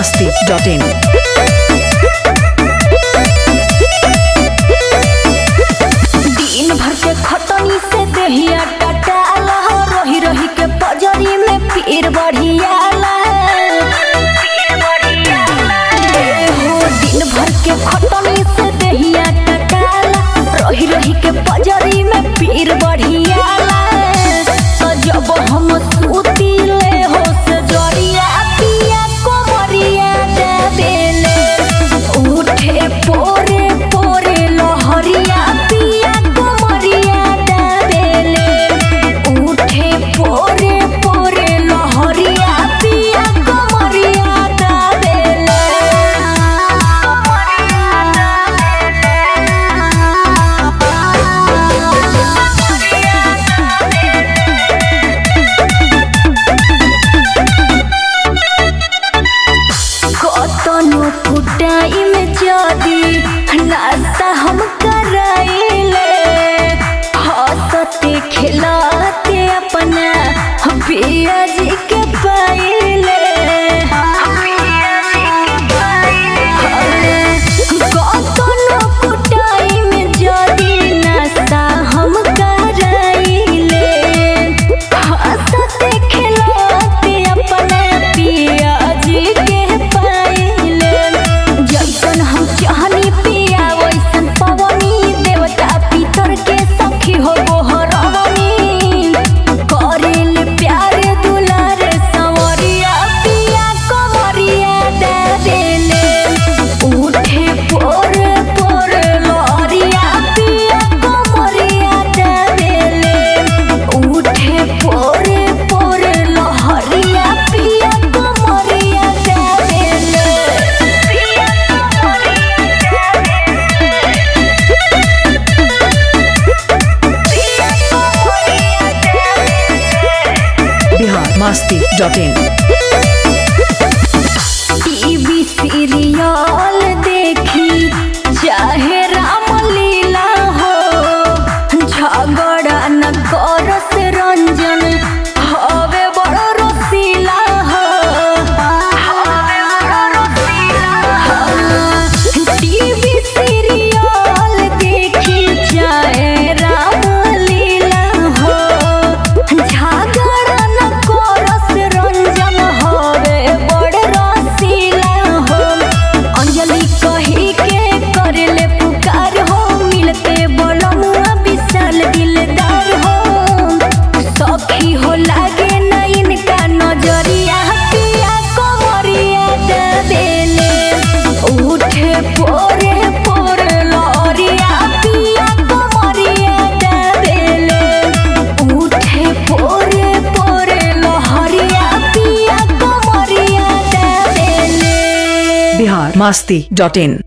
masti.in. दिन भर के खटनी से देहिया टटाला रही रही के पजरी में पीर बढ़ियाला ए हो दिन भर के खटनी से देहिया टटाला रही रही के पजरी में पीर बढ़ियाला तो जब हम सुतीले हो से जरिया पिया कोमरिया देबेले उठे पोरे पोरे लहरिया पिया कोमरिया देबेले उठे पोरे पोरे लहरिया पिया कोमरिया देबेले कतनो कुटाई में जदी नाश्ता हम कराइले हंसते खिलाते अपना पिया जी के पाइले कतनो कुटाई में जदी नाश्ता हम कराइले हंसते खिलाते अपने पिया जी के पाइले जैसन हम चाहनी पिया वैसन पवनी देवता पितर के सखी हो गोहरवनी करेल प्यार दुलार संवरिया पिया कमरिया दे देले उठे पोर पोर लहरिया पिया कमरिया दे देले उठे पोर पोर लहरिया पिया कमरिया दे देले पिया Bihar masti.in. टीवी सीरियल देखी चाहे रामलीला हो झगड़ा न करस रंजन हवे बड़ रसीला हो हवे बड़ रसीला हो टीवी सीरियल देखी चाहे रामलीला हो झगड़ा न करस रंजन हवे बड़ रसीला हो अंजलि कही के करेले पुकार हो मिलते बलमुआ विशाल दिलदार हो सखी हो लागे न इनका नजरिया पिया कमरिया देले उठे पोरे पोरे लहरिया पिया कमरिया देले उठे पोरे पोरे लहरिया पिया कमरिया देले Bihar masti.in.